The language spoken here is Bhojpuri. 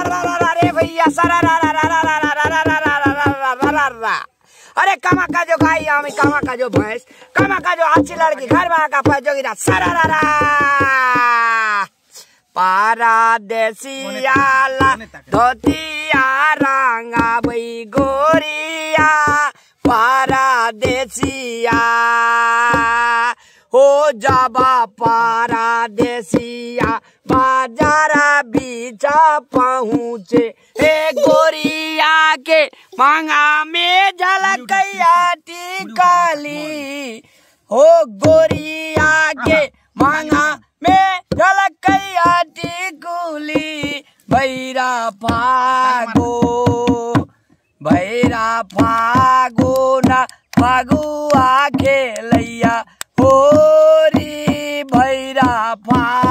रा रा रा रे भैया सरा रा रा रा रा रा रा रा रा रा रा रा रा रा रा रा अरे कमा का जो गाय हमें कमा का जो भैंस कमा का जो अच्छी लड़की घर में का पाए जोगी सरा रा रा पारादेसियाला धोतिया रंगा बई गोरिया पारादेसिया हो जाबा पारादेसिया बाजारा बीचा पहुँचे हे गोरिया के मांगा में झलकैया टिकली हो गोरिया के मांगा में झलकैया टिकुली भैरा फागो भैरा फागो ना फागुआ खेलैया होरी भैरा फा